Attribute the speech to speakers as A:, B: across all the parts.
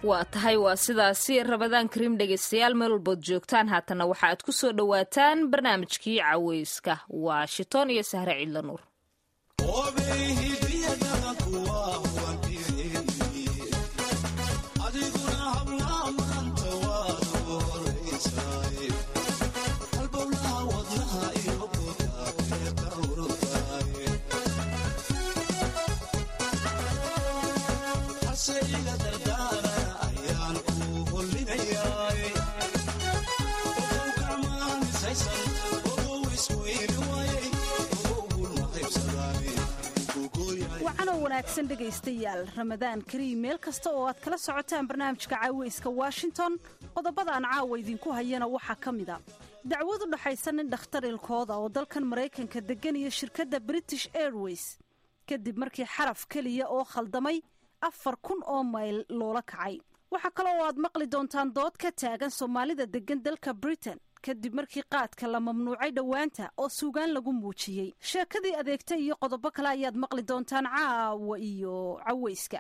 A: waa tahay waa sidaasi rabadaan kariim dhegaystayaal meel walbood joogtaan haatanna waxa aad ku soo dhowaataan barnaamijkii caweyska washington iyo sahre ciidla nuur
B: wanaagsan dhegaystayaal ramadaan kariim meel kasta oo aad kala socotaan barnaamijka caaweyska washington qodobada aan caawa idinku hayana waxaa ka mid a dacwad u dhaxaysa nin dhakhtar ilkooda oo dalkan maraykanka deggan iyo shirkadda british airways kadib markii xaraf keliya oo khaldamay afar kun oo mayl loola kacay waxaa kale oo aad maqli doontaan dood ka taagan soomaalida deggan dalka britain kadib markii qaadka la mamnuucay dhowaanta oo suugaan lagu muujiyey sheekadii adeegta iyo qodobo kale ayaad maqli doontaan caawa iyo caweyska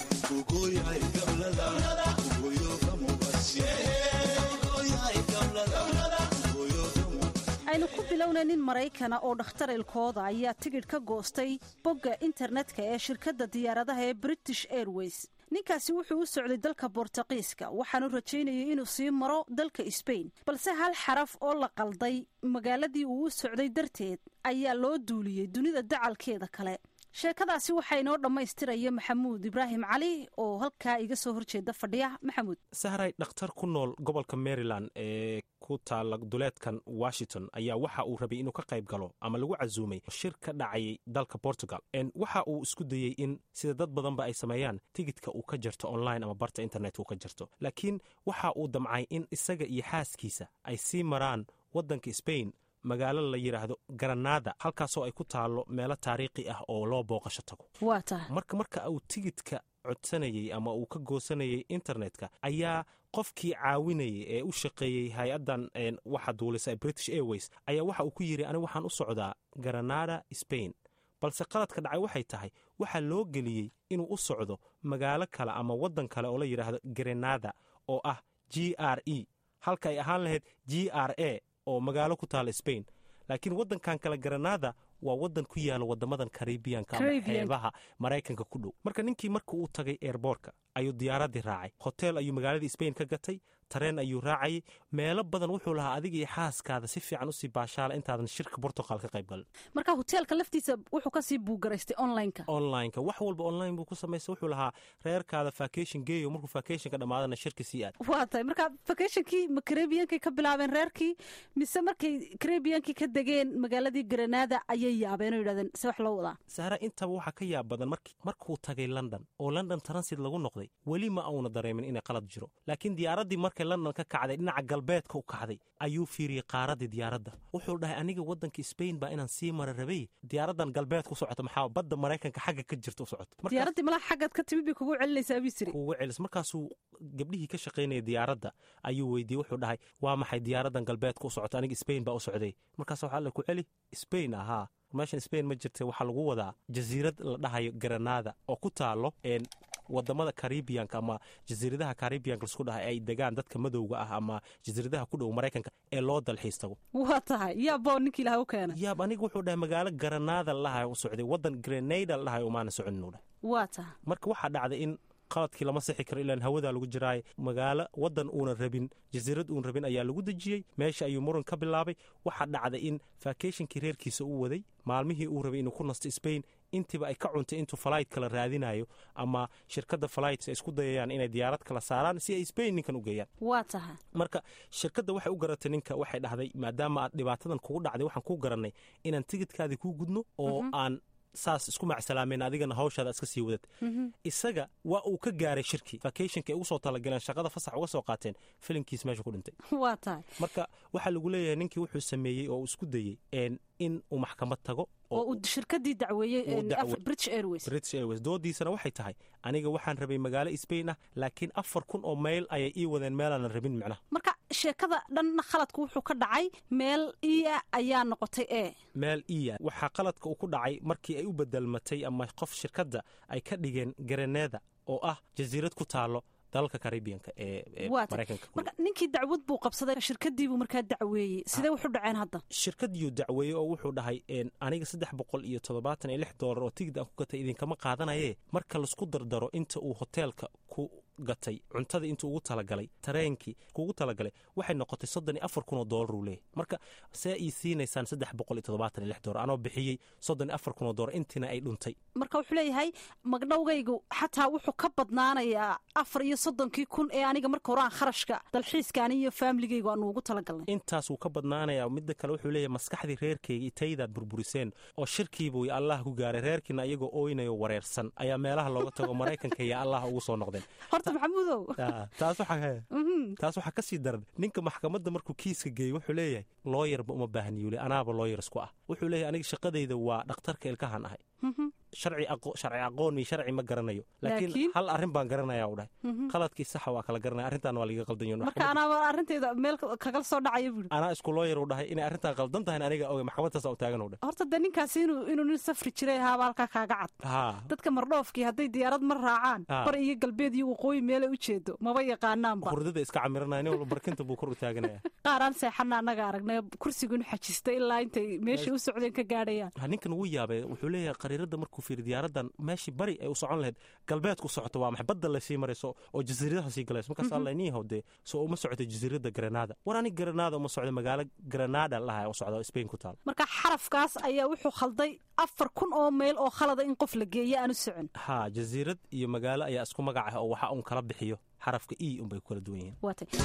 B: aynu ku bilowna nin maraykana oo dhakhtar ilkooda ayaa tigidh ka goostay bogga internetka ee shirkadda diyaaradaha ee british airways ninkaasi wuxuu u socday dalka bortuqiiska waxaanu rajaynayay inuu sii maro dalka sbain balse hal xaraf oo la qalday magaaladii uu u socday darteed ayaa loo duuliyey dunida dacalkeeda kale sheekadaasi waxaa inoo dhammaystiraya maxamuud ibraahim cali oo halkaa iga soo horjeeda fadhiya maxamuud
C: sahray dhakhtar ku nool gobolka maryland ee ku taala duleedkan washington ayaa waxa uu rabay inuu ka qayb galo ama lagu casuumay shir ka dhacayay dalka portugal waxa uu isku dayey in sida dad badanba ay sameeyaan tigidka uu ka jarto online ama barta internet uu ka jarto laakiin waxa uu damcay in isaga iyo xaaskiisa ay sii maraan waddanka sbain magaalo la yidhaahdo garanaada halkaasoo ay ku taallo meelo taariikhi ah oo loo booqasho tago marka marka uu tigidka codsanayey ama uu ka goosanayay internetka ayaa qofkii caawinayay ee u shaqeeyey hay-addan waxa duulisa british airways ayaa waxa uu ku yidhi anigu waxaan u socdaa garanada sbain balse qaladka dhacay waxay tahay waxaa loo geliyey inuu u socdo magaalo kale ama waddan kale oo la yidhaahdo grenada oo ah g r e halka ay ahaan lahayd g r a oo magaalo ku taala sbain laakiin waddankan kale garanada waa waddan ku yaala wadamadan karibiyanka ama xeebaha maraykanka ku dhow marka ninkii marka uu tagay eerboorka ayuu diyaaradii raacay hotel ayuu magaaladii sbain ka gatay tareen ayuu raacayay meelo badan wuxuu lahaa adiga iyo xaaskaada si fiican usii baashaala intaadan shirka bortugal ka qayb galin
B: marka hoteelka laftiisa wuxuu kasii buugaraystay onlineka
C: onlineka wax walba online buu ku samaystay wuxuu lahaa reerkaada vacation geeyo markuu vacationka dhammaadana shirka sii aad
B: waa tahay marka vacationkii ma karebiyankay ka bilaabeen reerkii mise markay karebiyankii ka degeen magaaladii granada ayay yaabeen oo yidhahdeen se wax loo wadaa
C: sahra intaba waxaa ka yaab badan markuu tagay london oo london transit lagu noqday weli ma auna dareemin inay qalad jiro laakiin diyaaraddii markay london ka kacday dhinaca galbeedka u kacday ayuu fiiriyey qaaradii diyaaradda wuxuu dhahay aniga waddanka sbain baa inaan sii mara rabay diyaaraddan galbeedka u socoto maxaa badda maraykanka xagga ka jirta u socoto
B: diyaaraddii malaa xaggaad ka timid bay kugu celinaysaa bii siri
C: kugu celis markaasuu gabdhihii ka shaqaynaya diyaaradda ayuu weydiiyey wuxuu dhahay waa maxay diyaaraddan galbeedka u socoto aniga sbain baa u socday markaas waxaa la ku celi sbain ahaa meeshan sbain ma jirta waxaa lagu wadaa jasiirad la dhahayo garanada oo ku taalo wadamada karibiyanka ama jasiiradaha karibiyanka lasku dhahay ay degaan dadka madowga ah ama jasiiradaha ku dhow maraykanka ee loo dalxiis tago
B: waa tahay yaaboo ninkii ilaha u keena
C: yaab aniga wuxuu dhahay magaalo garanada lalahay u socday waddan grenada la dhahay umaana soconin dhahay
B: waa tahay
C: marka waxaa dhacday in qaladkii lama sixi karo ilaan hawadaa lagu jiraay magaalo waddan uunan rabin jasiirad uun rabin ayaa lagu dejiyey meesha ayuu muran ka bilaabay waxaa dhacday in vacationkii reerkiisa uu waday maalmihii uu rabay inuu ku nasto sbain intiiba ay ka cuntay intuu falayt kala raadinayo ama shirkadda falayts ay isku dayayaan inay diyaarad kala saaraan si ay sbain ninkan u geeyaan
B: waa tahay
C: marka shirkadda waxay u garatay ninka waxay dhahday maadaama aad dhibaatadan kugu dhacday waxaan kuu garannay inaan tigidkaadii kuu gudno oo aan saas isku macsalaameen adigana hawshaada iska sii wadad isaga waa uu ka gaaray shirkii vacationka ay ugu soo talagaleen shaqada fasax uga soo qaateen filimkiis meesha ku dhintay
B: waa tahay
C: marka waxaa lagu leeyahay ninkii wuxuu sameeyey oo uu isku dayey in uu maxkamad tago
B: oo uu shirkadii dacweeyey british airways
C: british airways doodiisana waxay tahay aniga waxaan rabay magaalo sbain ah laakiin afar kun oo mayl ayay ii wadeen meelaanan rabin micnaha
B: marka sheekada dhanna khaladku wuxuu ka dhacay meel iya ayaa noqotay e
C: meel iya waxaa qaladka uu ku dhacay markii ay u bedelmatay ama qof shirkadda ay ka dhigeen garaneeda oo ah jasiirad ku taalo dalalka caribianka ee maraykanka
B: marka ninkii dacwad buu qabsaday shirkadiibuu markaa dacweeyey sidee wuxu dhaceen hadda
C: shirkadiiyuu dacweeyey oo wuxuu dhahay aniga saddex boqol iyo toddobaatan iyo lix doolar oo tigid aan ku gatay idinkama qaadanaye marka laisku dardaro inta uu hoteelka ku gatay cuntada intuu ugu talagalay tareenkii kuugu talagalay waxay noqotay soddon iyo afar kun oo doolar uu leeyahy marka see ii siinaysaan saddex boqol iyo toddobaatan iyo lix doolar anoo bixiyey soddon iyo afar kun oo doolar intiina ay dhuntay
B: marka wuxuu leeyahay magdhowgaygu xataa wuxuu ka badnaanayaa afar iyo soddonkii kun ee aniga marka hore aan kharashka dalxiiskaani iyo faamiligaygu aanu ugu talagalnay
C: intaas wuu ka badnaanayaa midda kale wuxuu leeyahay maskaxdii reerkayga itaydaad burburiseen oo shirkiibuu iyo allah ku gaaray reerkiina iyagoo ooynayo wareersan ayaa meelaha looga tago maraykanka iyo allah ugu soo noqdeen
B: horta maxamuudow
C: taas waxaa ka sii daran ninka maxkamadda markuu kiiska geeyey wuxuu leeyahay looyarba uma baahniyu le anaaba looyar isku ah wuxuu leeyahay aniga shaqadayda waa dhakhtarka ilkahan ahay sharci aqoon iyo sharci ma garanayo laakiin hal arrin baan garanaya u dhahay qaladkii saxa waa kala garanaya arrintaan waa liga qaldan
B: marka anaaba arrinteeda meel kagala soo dhacaya buuri
C: anaa isku looyar u dhahay inay arrintaan qaldan tahay aniga oge maxkamadtaas u taagan u dhahay
B: horta dee ninkaasi inuu inuu nin safri jiray ahaaba halkaa kaaga cad dadka mardhoofkii hadday diyaarad mar raacaan bar iyo galbeed iyo waqooyi meelay u jeedo maba yaqaanaanba
C: hurdada iska camiranaya nin walba barkinta buu kor u taaganaya
B: qaaraan seexana annaga aragnay kursigu inu xajista ilaa intay meeshay u socdeen ka gaadhayaan
C: ninkan wuu yaabay wuxuu leeyahay qariirada markuu fiiri diyaaradan meeshii bari ay u socon lahayd galbeedku socoto waa maxay badda lasii marayso oo jasiiradaha sii galayso markaas alla niihow dee soo uma socota jasiirada granada war ani granada uma socda magaalo granada laha u socda spain ku taal
B: marka xarafkaas ayaa wuxuu khalday afar kun oo mayl oo khalada in qof la geeyo aanu socon
C: ha jasiirad iyo magaalo ayaa isku magac ah oo waxa uun kala bixiyo xarafka e unbay ku kala duwan yihiin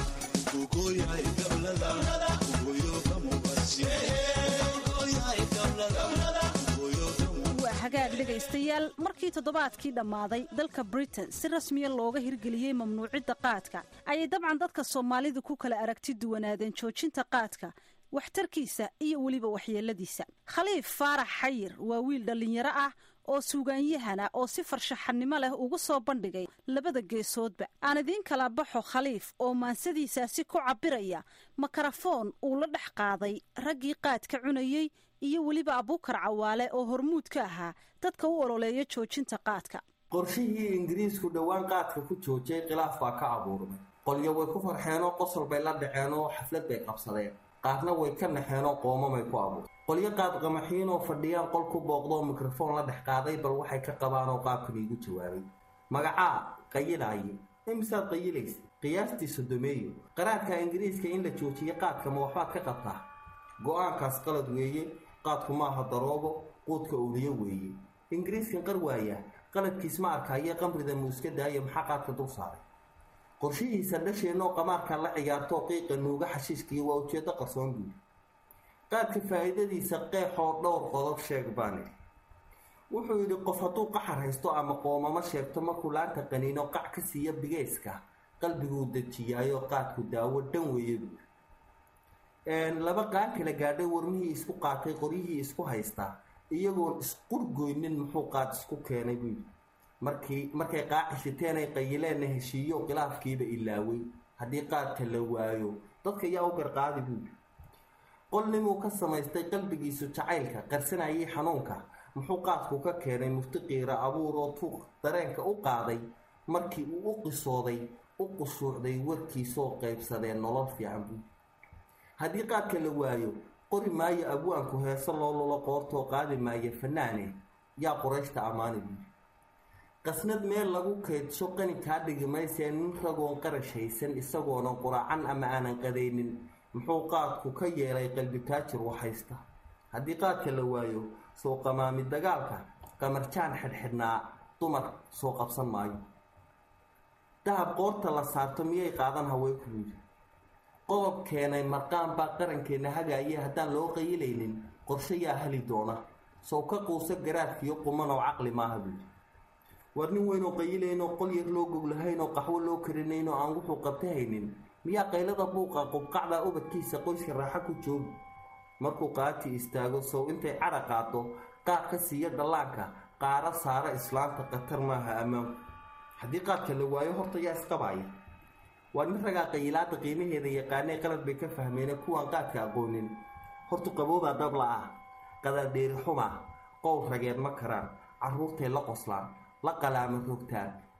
B: hagaag dhegaystayaal markii toddobaadkii dhammaaday dalka britain si rasmiya looga hirgeliyey mamnuucidda qaadka ayay dabcan dadka soomaalidu ku kala aragti duwanaadeen joojinta qaadka waxtarkiisa iyo weliba waxyeeladiisa khaliif faarax xayir waa wiil dhallinyaro ah oo suugaanyahana oo si farshaxannimo leh ugu soo bandhigay labada geesoodba aan idiin kala baxo khaliif oo maansadiisaasi ku cabbiraya makarafoon uu la dhex qaaday raggii qaadka cunayey iyo weliba abuukar cawaale oo hormuud ka ahaa dadka u ololeeya joojinta qaadka
D: qorshihii ingiriisku dhowaan qaadka ku joojiyay khilaaf baa ka abuurmay qolyo way ku farxeenoo qosol bay la dhaceenoo xaflad bay qabsadeen qaarna way ka naxeenoo qoomamay ku abuurtay qolyo qaad qamaxiinoo fadhiyaan qol ku booqdoo mikrofoon la dhex qaaday bal waxay ka qabaanoo qaabkan iigu jawaabay magacaa qayilaaye imisaad qayilaysa qiyaastii sodomeeyo qaraarka ingiriiska in la joojiyo qaadka ma waxbaad ka qabtaa go-aankaas qalad weeye qaadku maaha daroobo quudka owliyo weeye ingiriiskan qar waaya qaladkiis ma arkaayo qamrida muuska daaya maxaa qaadka dul saaray qorshihiisa dhasheenoo qamaarka la ciyaartoo qiiqa nuuga xashiiskiiyo waa ujeeddo qarsoon buuli qaadka faa'iidadiisa qeexoo dhowr qodob sheeg baan idhi wuxuu yidhi qof hadduu qaxar haysto ama qoomamo sheegto markuu laanta qaniino qac ka siiya bigayska qalbiguu dejiyaayo qaadku daawo dhan weeye buuli laba qaan kala gaadhay warmihii isku qaatay qoryihii isku haystaa iyagoon isqurgoynin muxuu qaad isku keenay buu yidhi markii markay qaacishiteenay qayileenna heshiiyo khilaafkiiba ilaaway haddii qaadka la waayo dadka yaa u garqaadi buu yidhi qolnimuu ka samaystay qalbigiisu jacaylka qarsanayay xanuunka muxuu qaadku ka keenay muftiqiira abuur oo tuuq dareenka u qaaday markii uu u qisooday u qushuucday warkiisoo qaybsadeen nolol fiican buu haddii qaadka la waayo qori maayo abwaanku heeso loo lulo qoortoo qaadi maayo fanaane yaa qurayshta ammaani buuyi qasnad meel lagu kaydsho qani kaa dhigi maysee nin ragoon qarash haysan isagoonan quraacan ama aanan qadaynin muxuu qaadku ka yeelay qalbi taajir waxhaysta haddii qaadka la waayo soo qamaami dagaalka qamarjaan xidhxidhnaa dumar soo qabsan maayo dahab qoorta la saarto miyay qaadan haweenku yidhi qodob keenay marqaan baa qarankeenna hagaaya haddaan loo qayilaynin qorshe yaa heli doona sow ka quusa garaadkiyo qumanoo caqli maaha buuyi war nin weynoo qayilaynoo qol yar loo goglahaynoo qaxwo loo karinaynoo aan wuxuu qabta haynin miyaa qaylada buuqa qubqacda ubadkiisa qoyska raaxo ku joogi markuu qaati istaago sow intay cadha qaado qaad ka siiya dhallaanka qaara saara islaanta khatar maaha ammaanku haddii qaadka la waayo horta yaa isqabaaya waa nin ragaa qayilaada qiimaheeda yaqaanee qalad bay ka fahmeene kuwaan qaadka aqoonin hortu qaboobaa dabla ah qadaadheeri xuma qowl rageed ma karaan carruurtay la qoslaan la qalaama rogtaan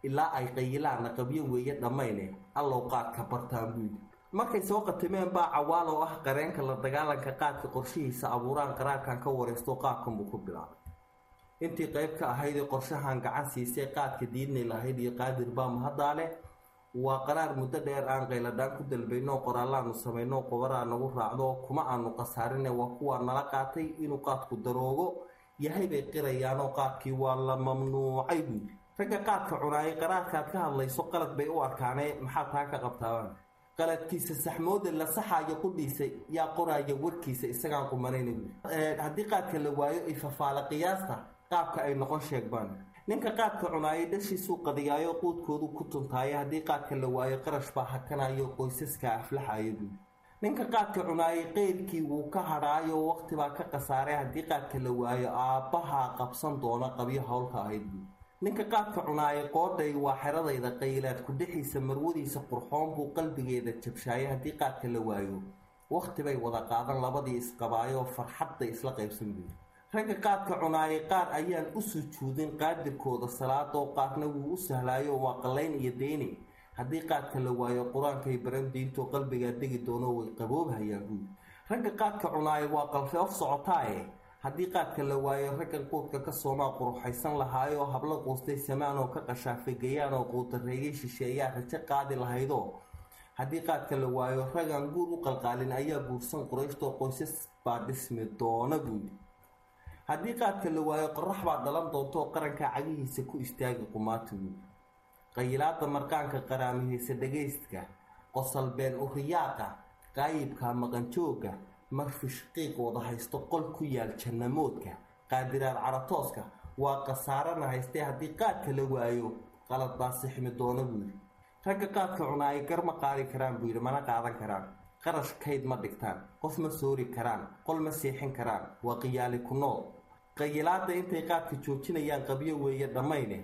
D: ilaa ay qayilaanna qabyo weeye dhammayne allow qaadka bartaan buu yidhi markay soo qatimeen baa cawaal oo ah qareenka la dagaalanka qaadka qorshihiisa abuuraan qaraarkan ka waraysto qaabkan buu ku bilaabay intii qayb ka ahayd ee qorshahan gacan siisay qaadka diidnay lahayd iyo qaadir baa mahaddaale waa qaraar muddo dheer aan qayladhaan ku dalbayno qoraallaanu samayno qobaraa nagu raacdo kuma aanu khasaarine waa kuwaa nala qaatay inuu qaadku daroogo yahay bay qirayaanoo qaadkii waa la mamnuucay buuli ragga qaadka cunaayay qaraarkaad ka hadlayso qalad bay u arkaanee maxaa taa ka qabtaabaan qaladkiisa saxmooda la saxaayo qudhiisa yaa qoraaya warkiisa isagaan qumanayna buuli haddii qaadka la waayo ifafaala qiyaasta qaabka ay noqon sheegbaan ninka qaadka cunaayay dhashiisuu qadiyaayo quudkoodu ku tuntaayo haddii qaadka la waayo qarash baa hakanayo qoysaska aflaxayo buuli ninka qaadka cunaayay qeyrkii wuu ka hadhaayo waqtibaa ka khasaaray haddii qaadka la waayo aabbahaa qabsan doona qabyo howlka ahayd buuli ninka qaadka cunaayay qoodhay waa xeradayda qaylaad kudhexiisa marwadiisa qurxoon buu qalbigeeda jabshaayay haddii qaadka la waayo waqtibay wada qaadan labadii isqabaayoo farxadday isla qaybsan buuli ragga qaadka cunaayay qaar ayaan u sujuudin qaadirkooda salaadoo qaarna wuu u sahlaayo waa qallayn iyo deyni haddii qaadka la waayo qur-aankay baran diintoo qalbigaa degi doono way qaboobhayaan buuli ragga qaadka cunaayay waa qalfeof socotaaye haddii qaadka la waayo raggan quudka ka soomaa quruxaysan lahaayoo hablo quustay samaan oo ka qashaafegayaan oo quutareeyay shisheeyaa rajo qaadi lahaydoo haddii qaadka la waayo raggan guur u qalqaalin ayaa guursan qurayshtoo qoysas baa dhismi doona buuli haddii qaadka la waayo qorax baa dhalan doontaoo qaranka cagihiisa ku istaagi qumaati buuli qayilaada marqaanka qaraamihaysa dhagaystka qosalbeen uriyaaqa qaayibka maqanjooga marfish qiiq wada haysto qol ku yaal jannamoodka qaadiraad caratooska waa khasaarana haystee haddii qaadka la waayo qalad baa sixmi doona buuli ragga qaadka cunaayay gar ma qaadi karaan buu yidhi mana qaadan karaan qarash kayd ma dhigtaan qof ma soori karaan qol ma seexin karaan waa qiyaali ku nool qayilaada intay qaadka joojinayaan qabyo weeye dhammayne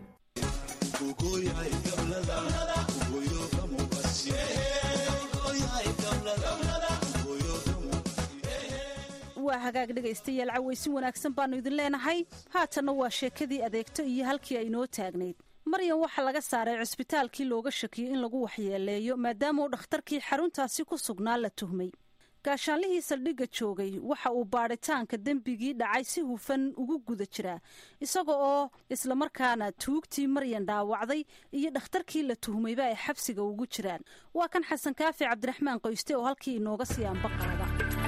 B: waa hagaag dhegaystayaal cawaysin wanaagsan baannu idin leenahay haatanna waa sheekadii adeegto iyo halkii ay noo taagnayd maryan waxaa laga saaray cusbitaalkii looga shakiyey in lagu waxyeeleeyo maadaama uu dhakhtarkii xaruntaasi ku sugnaa la tuhmay gaashaanlihii saldhigga joogay waxa uu baadhitaanka dembigii dhacay si hufan ugu guda jiraa isaga oo islamarkaana tuugtii maryan dhaawacday iyo dhakhtarkii la tuhmayba ay xabsiga ugu jiraan waa kan xasan kaafi cabdiraxmaan qoyste oo halkii inooga sii ambaqaada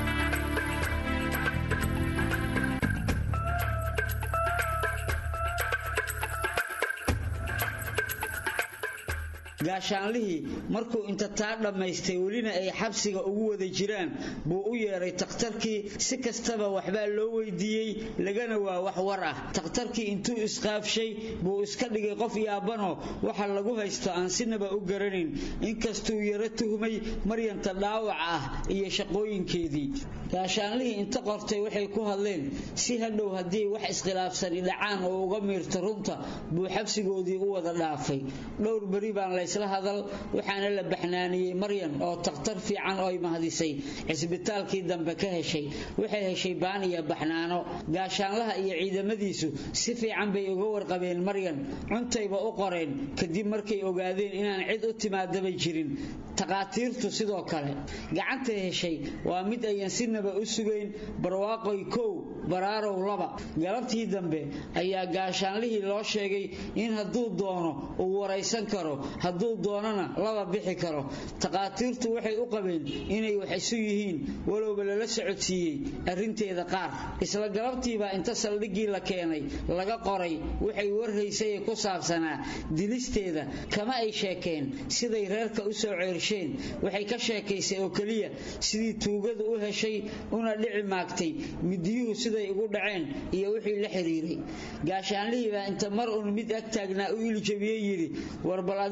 E: gaashaanlihii markuu inta taa dhammaystay welina ay xabsiga ugu wada jiraan buu u yeedhay takhtarkii si kastaba waxbaa loo weydiiyey lagana waa wax war ah takhtarkii intuu isqaafshay buu iska dhigay qof yaabanoo waxa lagu haysto aan sinaba u garanayn inkastuu yaro tuhmay maryanta dhaawac ah iyo shaqooyinkeedii gaashaanlihii inta qortay waxay ku hadleen si hadhow haddii wax iskhilaafsani dhacaan oo uga miirto runta buu xabsigoodii u wada dhaafay dhowr beri baan laysla hadal waxaana la baxnaaniyey maryan oo takhtar fiican oo ay mahadisay cisbitaalkii dambe ka heshay waxay heshay baan iyo baxnaano gaashaanlaha iyo ciidamadiisu si fiican bay uga warqabeen maryan cuntayba u qoreen kadib markay ogaadeen inaan cid u timaadaba jirin takhaatiirtu sidoo kale gacantay heshay waa mid ayan sinaba u sugayn barwaaqoy kow baraarow laba galabtii dambe ayaa gaashaanlihii loo sheegay in hadduu doono uu waraysan karo hadduu doonana laba bixi karo takhaatiirtu waxay u qabeen inay wax isu yihiin walowba lala socodsiiyey arrinteeda qaar isla galabtiibaa inta saldhiggii la keenay laga qoray waxay warhaysay ku saabsanaa dilisteeda kama ay sheekeen siday reerka u soo ceersheen waxay ka sheekaysay oo keliya sidii tuugadu u heshay una dhici maagtay midiyuhu siday ugu dhaceen iyo wixii la xiriiray gaashaanlihii baa inta mar uun mid ag taagnaa u iljabiyey yidhi war bal adigu sheeh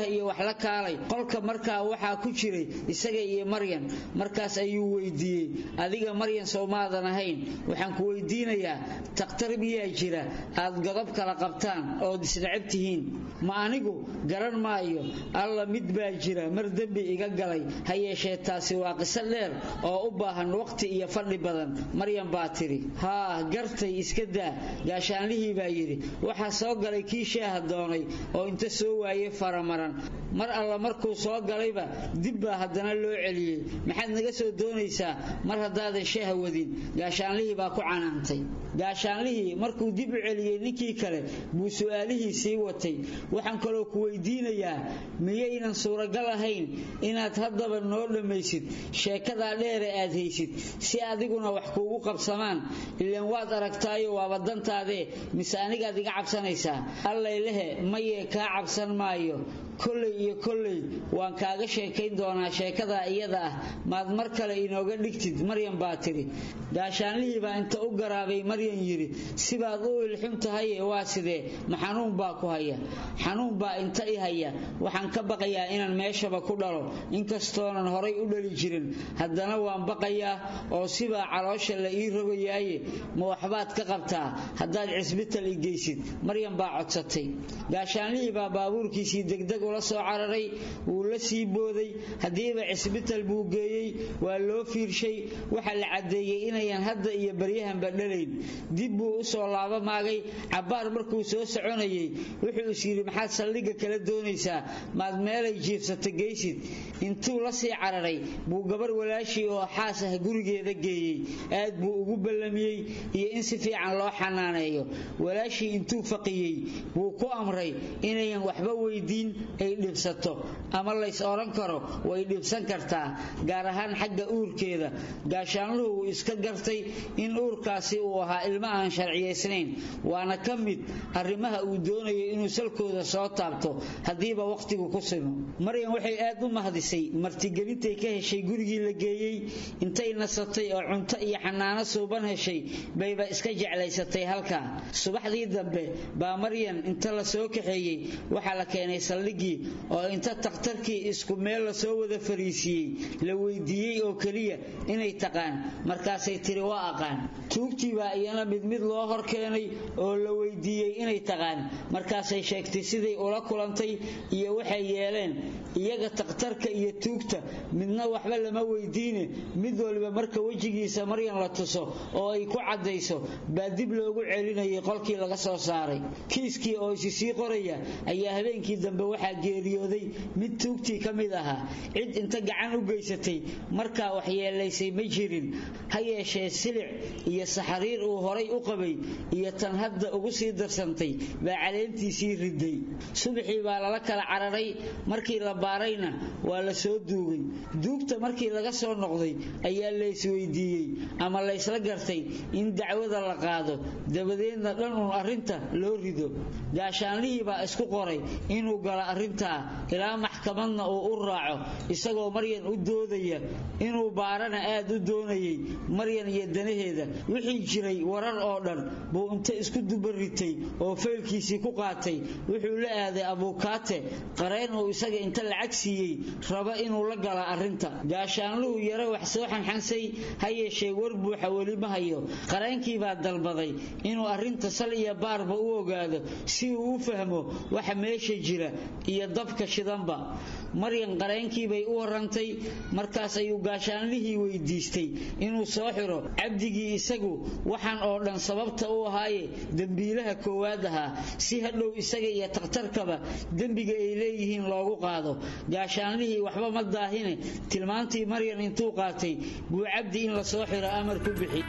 E: shaah iyo wax la kaalay qolka markaa waxaa ku jiray isaga iyo maryan markaas ayuu weydiiyey adiga maryan sowmaadan ahayn waxaan ku weydiinayaa takhtar miyaa jira aad godob kala qabtaan ood isnacab tihiin ma anigu garan maayo alla mid baa jira mar dembi iga galay ha yeeshee taasi waa qiso dheer oo u baahan waqti iyo fadhi badan maryan baa tidhi haa gartay iska daa gaashaanlihii baa yidhi waxaa soo galay kii shaaha doonay oo inta soo waayey faramaran mar alla markuu soo galayba dib baa haddana loo celiyey maxaad naga soo doonaysaa mar haddaadan shaaha wadin gaashaanlihii baa ku canaantay gaashaanlihii markuu dib u celiyey ninkii kale buu su'aalihii sii watay waxaan kaloo ku weydiinayaa miyaynan suuragal ahayn inaad haddaba noo dhammaysid sheekadaa dheere aad haysid si adiguna wax kuugu qabsamaan ilaan waad aragtaayo waaba dantaadee mise anigaad iga cabsanaysaa allaylehe mayee kaa cabsan maayo kolley iyo kolley waan kaaga sheekayn doonaa sheekadaa iyada ah maad mar kale inooga dhigtid maryan baa tidhi gaashaanlihii baa inta u garaabay maryan yidhi sibaad u ilxun tahaye waa sidee ma xanuun baa ku haya xanuun baa inta i haya waxaan ka baqayaa inaan meeshaba ku dhalo inkastoonan horay u dhali jirin haddana waan baqayaa oo sibaa caloosha la ii rogayaaye ma waxbaad ka qabtaa haddaad cisbital i geysid maryan baa codsatay gaashaanlihii baa baabuurkiisii degdeg ula soo cararay wuu la sii booday haddiiba cisbital buu geeyey waa loo fiirshay waxa la caddeeyey inayan hadda iyo baryahanba dhalayn dib buu u soo laabamaagay cabbaar markuu soo soconayey wuxuu is yidhi maxaad saldhigga kala doonaysaa maad meelay jiifsata geysid intuu la sii cararay buu gabar walaashii oo xaas ah gurigeeda geeyey aad buu ugu ballamiyey iyo in si fiican loo xanaaneeyo walaashii intuu faqiyey buu ku amray inayan waxba weydiin ay dhibsato ama lays odhan karo way dhibsan kartaa gaar ahaan xagga uurkeeda gaashaanluhu wuu iska gartay in uurkaasi uu ahaa ilmo aan sharciyaysnayn waana ka mid arrimaha uu doonayo inuu salkooda soo taabto haddiiba wakhtigu ku simo maryan waxay aad u mahdisay martigelintay ka heshay gurigii la geeyey intay nasatay oo cunto iyo xanaano suuban heshay bayba iska jeclaysatay halkaa subaxdii dambe baa maryan inta la soo kaxeeyey waxaa la keenay saldhiggii oo inta takhtarkii isku meel la soo wada fariisiiyey la weydiiyey oo keliya inay taqaan markaasay tiri waa aqaan tuugtii baa iyana mid mid loo hor keenay oo la weydiiyey inay taqaan markaasay sheegtay siday ula kulantay iyo waxay yeeleen iyaga takhtarka iyo tuugta midna waxba lama weydiine mid waliba marka wejigiisa maryan la tuso oo ay ku caddayso baa dib loogu celinayay qolkii laga soo saaray kiiskii oo isi sii qoraya ayaa habeenkii dambe waxaa geeriyooday mid tuugtii ka mid ahaa cid inta gacan u geysatay markaa waxyeelaysay ma jirin ha yeeshee silic iyo saxariir uu horay u qabay iyo tan hadda ugu sii darsantay baa caleentiisii riday subaxii baa lala kala cararay markii la baarayna waa la soo duugay duugta markii laga soo noqday ayaa laysweydiiyey ama laysla gartay in dacwada la qaado dabadeedna dhan uun arrinta loo rido gaashaanlihii baa isku qoray inuu galo arrintaa ilaa maxkamadna uu u raaco isagoo maryan u doodaya inuu baarana aad u doonayay maryan iyo danaheeda wixii jiray warar oo dhan buu inta isku dubaritay oo faylkiisii ku qaatay wuxuu la aaday abuukaate qareen uu isaga inta lacag siiyey raba inuu la gala arrinta gaashaanluhu yaro wax soo xanxansay ha yeeshee war buuxa weli ma hayo qareenkii baa dalbaday inuu arrinta sal iyo baarba u ogaado si uu u fahmo waxa meesha jira iyo dabka shidanba maryan qareenkiibay u warantay markaas ayuu gaashaanlihii weydiistay inuu soo xiro cabdigii isagu waxaan oo dhan sababta u ahaaye dembiilaha koowaad ahaa si hadhow isaga iyo takhtarkaba dembiga ay leeyihiin loogu qaado gaashaanlihii waxba ma daahine tilmaantii maryan intuu qaatay buu cabdi in la soo xiro amar ku bixi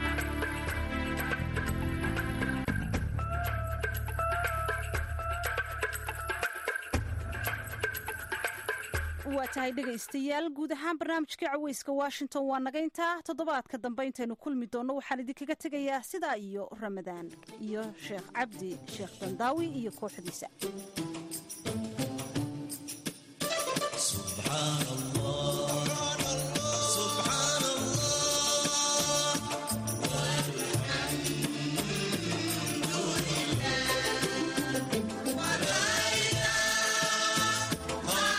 B: waa tahay dhegaystayaal guud ahaan barnaamijkii caweyska washington waa naga intaa toddobaadka dambe intaynu kulmi doonno waxaan idinkaga tegayaa sidaa iyo ramadaan iyo sheekh cabdi sheekh dandaawi iyo kooxdiisa
F: Bye.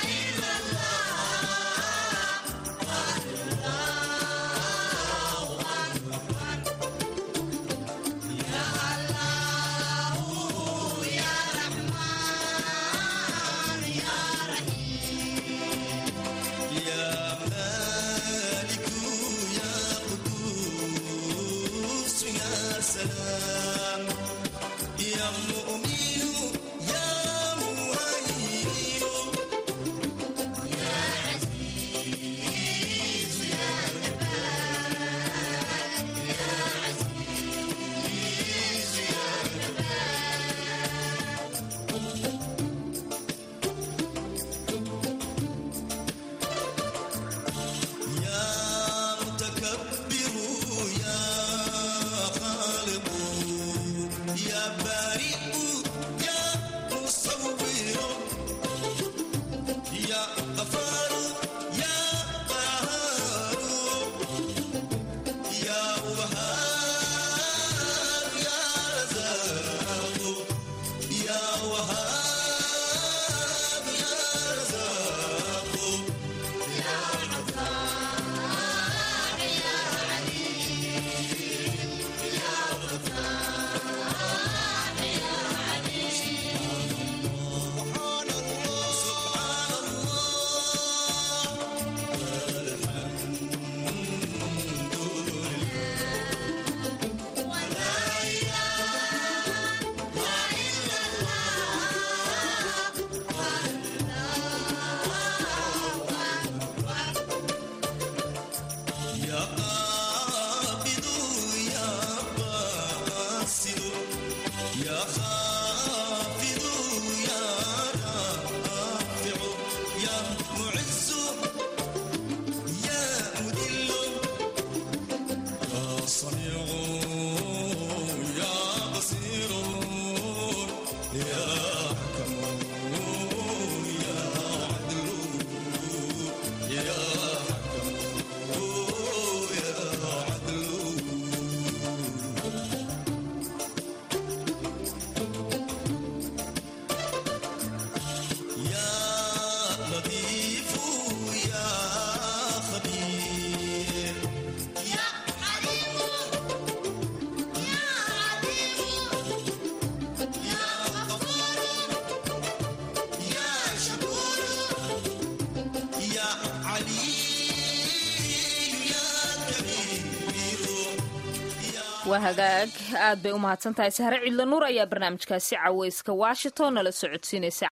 A: waa hagaag aad bay u mahadsan tahay sahre cidla nuur ayaa barnaamijkaasi caweyska washington nala socodsiinaysa